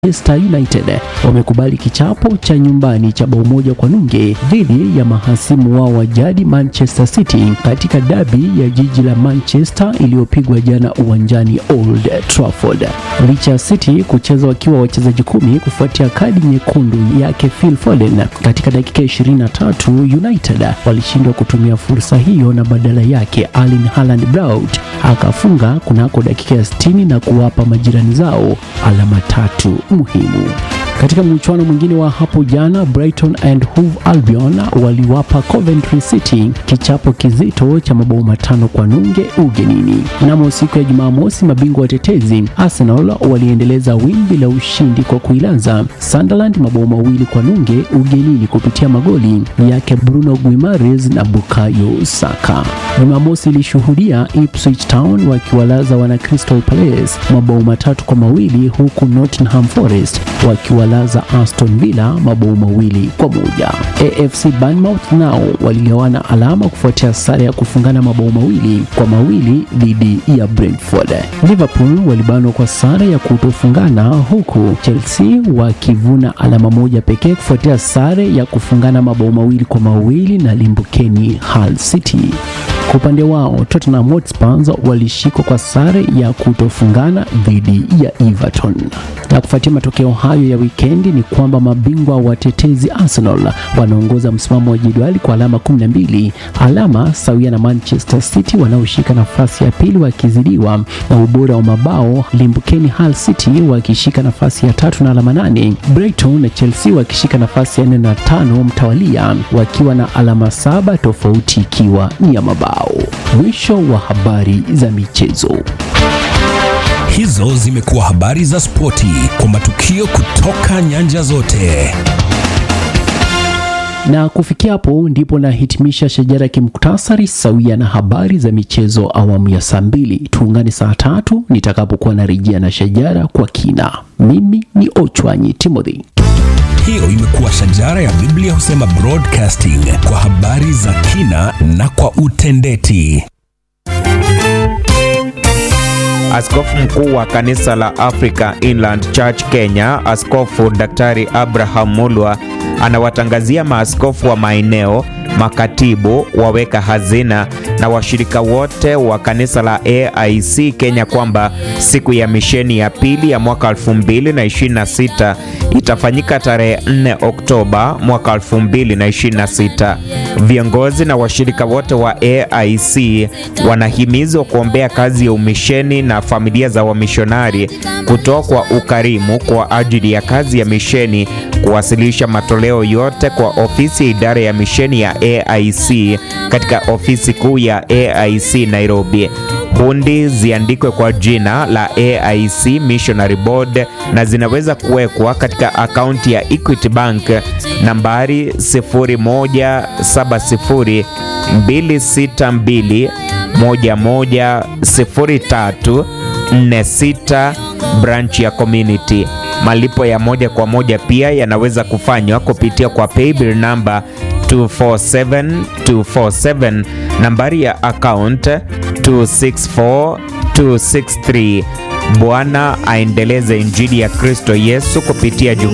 Manchester United wamekubali kichapo cha nyumbani cha bao moja kwa nunge dhidi ya mahasimu wao wa jadi Manchester City katika dabi ya jiji la Manchester iliyopigwa jana uwanjani Old Trafford. Licha ya City kucheza wakiwa wachezaji kumi kufuatia kadi nyekundu yake Phil Foden katika dakika 23, United walishindwa kutumia fursa hiyo na badala yake Erling Haaland Braut akafunga kunako dakika ya 60 na kuwapa majirani zao alama tatu muhimu. Katika mchuano mwingine wa hapo jana, Brighton and Hove Albion waliwapa Coventry City kichapo kizito cha mabao matano kwa nunge ugenini. Mnamo siku ya Jumamosi, mabingwa watetezi Arsenal waliendeleza wimbi la ushindi kwa kuilaza Sunderland mabao mawili kwa nunge ugenini kupitia magoli yake Bruno Guimaraes na Bukayo Saka. Jumamosi ilishuhudia Ipswich Town wakiwalaza wana Crystal Palace mabao matatu kwa mawili huku Nottingham Forest wakiwalaza Aston Villa mabao mawili kwa moja. AFC Bournemouth nao waligawana alama kufuatia sare ya kufungana mabao mawili kwa mawili dhidi ya Brentford. Liverpool walibanwa kwa sare ya kutofungana huku Chelsea wakivuna alama moja pekee kufuatia sare ya kufungana mabao mawili kwa mawili na limbukeni Hull City. Kwa upande wao Tottenham Hotspur walishikwa kwa sare ya kutofungana dhidi ya Everton. Na kufuatia matokeo hayo ya wikendi ni kwamba mabingwa watetezi Arsenal wanaongoza msimamo wa jedwali kwa alama 12, alama sawia na Manchester City wanaoshika nafasi ya pili wakizidiwa na ubora wa mabao, limbukeni Hull City wakishika nafasi ya tatu na alama nane, Brighton na Chelsea wakishika nafasi ya nne na tano mtawalia wakiwa na alama saba, tofauti ikiwa ni ya mabao. Mwisho wa habari za michezo. Hizo zimekuwa habari za spoti kwa matukio kutoka nyanja zote. Na kufikia hapo ndipo nahitimisha shajara kimuktasari sawia na habari za michezo awamu ya saa mbili. Tuungane saa tatu nitakapokuwa narejea na shajara kwa kina. Mimi ni Ochwanyi Timothy. Hiyo imekuwa shajara ya Biblia husema broadcasting kwa habari za kina na kwa utendeti. Askofu mkuu wa kanisa la Africa Inland Church Kenya, Askofu Daktari Abraham Mulwa anawatangazia maaskofu wa maeneo, makatibu, waweka hazina na washirika wote wa kanisa la AIC Kenya kwamba siku ya misheni ya pili ya mwaka 2026 itafanyika tarehe 4 Oktoba mwaka 2026. Viongozi na washirika wote wa AIC wanahimizwa kuombea kazi ya umisheni na familia za wamishonari, kutoa kwa ukarimu kwa ajili ya kazi ya misheni, kuwasilisha matoleo yote kwa ofisi ya idara ya misheni ya AIC katika ofisi kuu ya AIC Nairobi. Hundi ziandikwe kwa jina la AIC Missionary Board na zinaweza kuwekwa katika akaunti ya Equity Bank nambari 0170 262 110346 branch ya community. Malipo ya moja kwa moja pia yanaweza kufanywa kupitia kwa paybill namba 247247 nambari ya account 264263. Bwana aendeleze injili ya Kristo Yesu kupitia